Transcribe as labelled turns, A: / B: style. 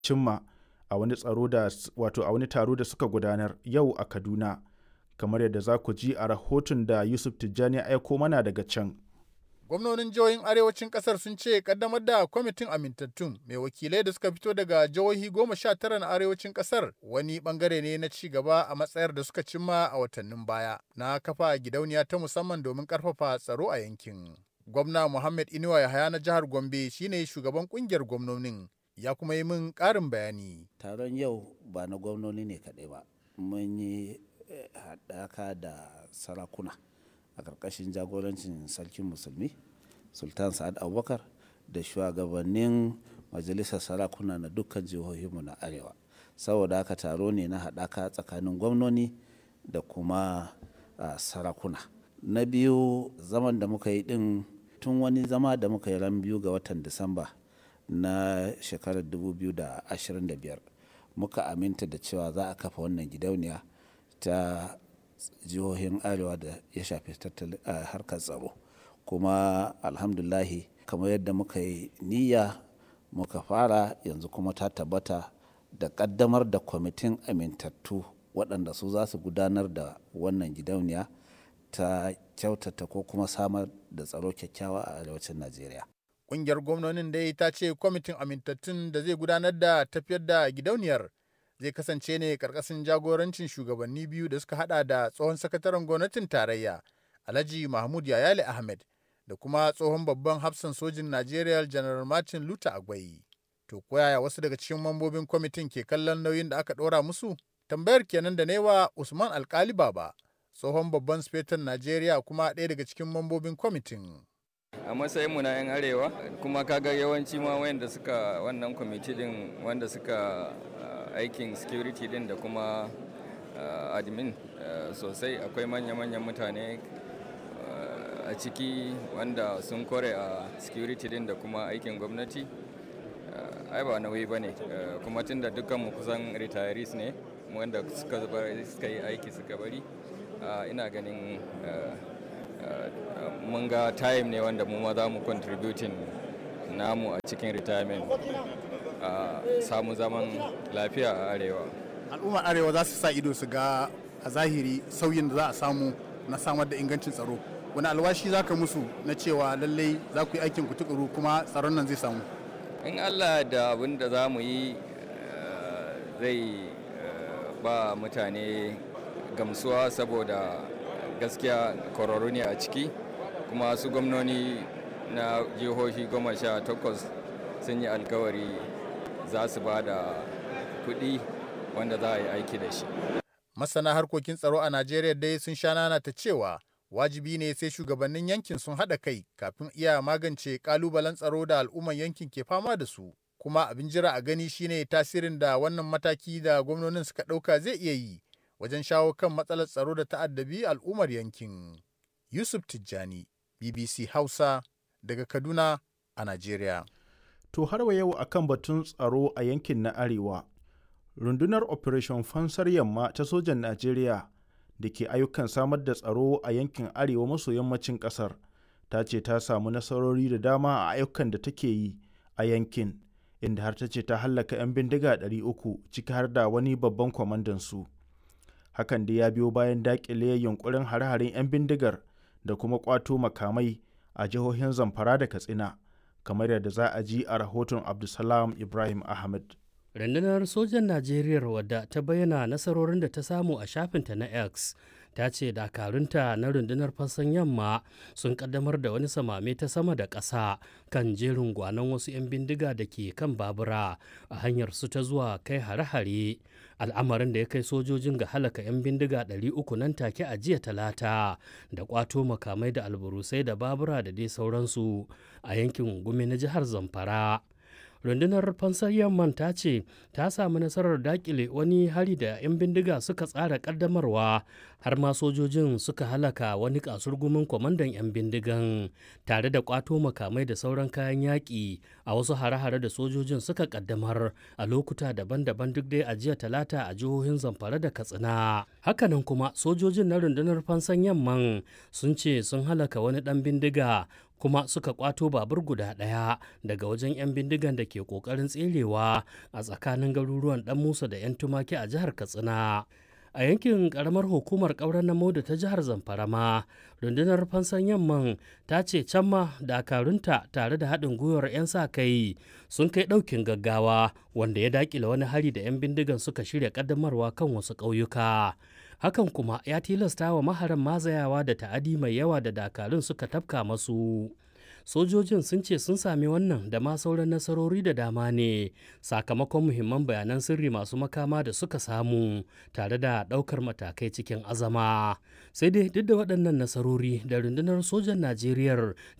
A: cimma a wani tsaro da wato a wani taro da suka gudanar yau a Kaduna kamar yadda za ku ji a rahoton da Yusuf Tijjani ya aiko mana daga can.
B: Gwamnonin jihohin arewacin kasar sun ce kaddamar da kwamitin amintattun mai wakilai da suka fito daga jihohi goma sha tara na arewacin kasar wani bangare ne na ci gaba a matsayar da suka cimma a watannin baya na kafa gidauniya ta musamman domin karfafa tsaro a yankin. Gwamna Muhammad Inuwa Yahaya na jihar Gombe shine shugaban kungiyar gwamnonin ya kuma yi min ƙarin bayani.
C: Taron yau ba na gwamnoni ne kaɗai ba, mun yi haɗaka da sarakuna. a ƙarƙashin jagorancin sarkin musulmi sultan sa'ad abubakar da shugabannin majalisar sarakuna na dukkan jihohinmu na arewa saboda haka taro ne na haɗaka tsakanin gwamnoni da kuma sarakuna na biyu zaman da muka yi ɗin tun wani zama da muka yi ran biyu ga watan disamba na shekarar 2025 muka aminta da cewa za a kafa wannan gidauniya ta jihohin arewa da ya shafi harkar tsaro kuma alhamdulahi kamar yadda muka yi niyya muka fara yanzu kuma ta tabbata da kaddamar da kwamitin amintattu waɗanda su za su gudanar da wannan gidauniya ta kyautata ko kuma samar da tsaro kyakkyawa a arewacin najeriya
B: Ƙungiyar gwamnonin dai ta ce kwamitin amintattun da zai gudanar da tafiyar da gidauniyar zai kasance ne karkashin jagorancin shugabanni biyu da suka hada da tsohon sakataren gwamnatin tarayya alhaji mahmud yayale ahmed da kuma tsohon babban hafsan sojin najeriya general martin luther agwai to koyaya wasu daga cikin mambobin kwamitin ke kallon nauyin da aka ɗora musu tambayar kenan da newa usman alkali baba tsohon babban sufetan najeriya kuma ɗaya daga cikin mambobin kwamitin
D: a matsayinmu na 'yan arewa kuma kaga yawanci ma wayanda suka wannan kwamiti din wanda suka aikin security din da kuma uh, admin uh, sosai akwai manya-manyan mutane uh, a ciki wanda sun kore a security din da kuma aikin gwamnati ai ba nauyi ba ne kuma tun da dukkanmu kusan retirees ne wanda suka yi aiki suka bari ina ganin mun ga time ne wanda mu ma za mu contributing namu a cikin retirement a samu zaman lafiya a arewa
B: al'ummar arewa za su sa ido su ga a zahiri sauyin da za a samu na samar da ingancin tsaro wani alwashi za ka musu na cewa lallai za ku yi aikin ku tukuru kuma tsaron nan zai samu
D: in allah da abin da za mu yi zai ba mutane gamsuwa saboda gaskiya kwararru ne a ciki kuma su gwamnoni na jihohi goma sha takwas sun yi alkawari za su ba da kuɗi wanda za a yi aiki da shi.
B: Masana harkokin tsaro a Najeriya dai sun sha nana ta cewa wajibi ne sai shugabannin yankin sun haɗa kai kafin iya magance ƙalubalen tsaro da al'umman yankin ke fama da su. Kuma abin jira a gani shine tasirin da wannan mataki da gwamnonin suka ɗauka zai iya yi wajen shawo kan matsalar tsaro da ta'addabi al'ummar yankin. Yusuf Tijjani, BBC Hausa, daga Kaduna a Najeriya.
A: To har wa yau akan batun tsaro a yankin na Arewa, rundunar Operation Fansar Yamma ta sojan Najeriya da ke ayyukan samar da tsaro a yankin Arewa maso yammacin ƙasar ta ce ta samu nasarori da dama a ayyukan da take yi a yankin, inda har ta ce ta hallaka 'yan bindiga 300 ciki har da wani babban kwamandan su. Hakan da ya biyo bayan daƙile yunkurin hare-haren 'yan bindigar da kuma ƙwato makamai a jihohin Zamfara da Katsina. kamar yadda za a ji a rahoton Abdulsalam Ibrahim Ahmed.
E: Rundunar sojan Najeriya wadda ta bayyana nasarorin da ta samu a shafinta na X ta ce dakarunta na rundunar fassan yamma sun kaddamar da wani samame ta sama da ƙasa kan jerin gwanon wasu 'yan bindiga da ke kan babura a hanyar su ta zuwa kai hare-hare al'amarin da ya kai sojojin ga halaka 'yan bindiga 300 nan take a jiya talata da kwato makamai da alburusai da babura da dai sauransu a yankin gumi na jihar zamfara rundunar fansar yamman ta ce ta samu nasarar dakile wani hari da 'yan bindiga suka tsara kaddamarwa har ma sojojin suka halaka wani kasurgumin kwamandan 'yan bindigan tare da kwato makamai da sauran kayan yaƙi a wasu hare-hare da sojojin suka kaddamar a lokuta daban-daban duk dai a jiya talata a jihohin zamfara da katsina hakanan kuma sojojin na rundunar fansan yamman sun ce sun halaka wani ɗan bindiga kuma suka kwato babur guda ɗaya daga wajen 'yan bindigan da ke ƙoƙarin tserewa a tsakanin garuruwan ɗan musa da 'yan tumaki a jihar katsina a yankin karamar hukumar ƙauren namo da ta jihar zamfara ma rundunar fansan yamman ta ce can ma dakarunta tare da haɗin gwiwar 'yan sa kai sun kai ɗaukin gaggawa wanda ya daƙile wani hari da 'yan bindigan suka shirya ƙaddamarwa kan wasu ƙauyuka hakan kuma ya tilasta wa maharan mazayawa da ta'adi mai yawa da dakarun suka tafka masu sojojin sun ce sun sami wannan da ma sauran nasarori da dama ne sakamakon muhimman bayanan sirri masu makama da suka samu tare da ɗaukar matakai cikin azama sai dai duk da waɗannan nasarori da rundunar sojan najeriya